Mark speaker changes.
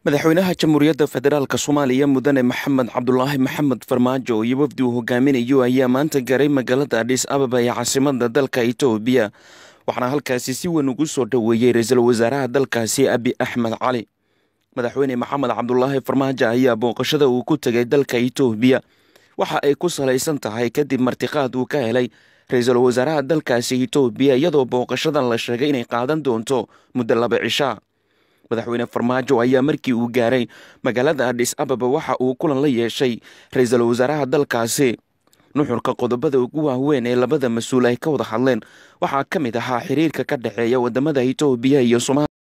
Speaker 1: madaxweynaha jamhuuriyadda federaalk soomaaliya mudane maxamed cabdulaahi maxamed farmaajo iyo wafdi uu hogaaminayo ayaa maanta garay magaalada adhis ababa ee caasimada dalka itoobiya waxaana halkaasi si weyn ugu soo dhoweeyey ra-iisul wasaaraha dalkaasi abi axmed cali madaxweyne maxamed cabdulaahi farmaajo ayaa booqashada uu ku tegay dalka itoobiya waxa ay ku salaysan tahay kadib martiqaad uu ka helay ra-iisul wasaaraha dalkaasi itoobiya iyadoo booqashadan la sheegay inay qaadan doonto muddo laba cishaa madaxweyne farmaajo ayaa markii uu gaaray magaalada adhis ababa waxa uu kulan la yeeshay ra-iisul wasaaraha dalkaasi nuxurka qodobada ugu waaweyn ee labada mas-uul ay ka wada hadleen waxaa ka mid ahaa xiriirka ka dhexeeya wadamada itoobiya iyo somaaliya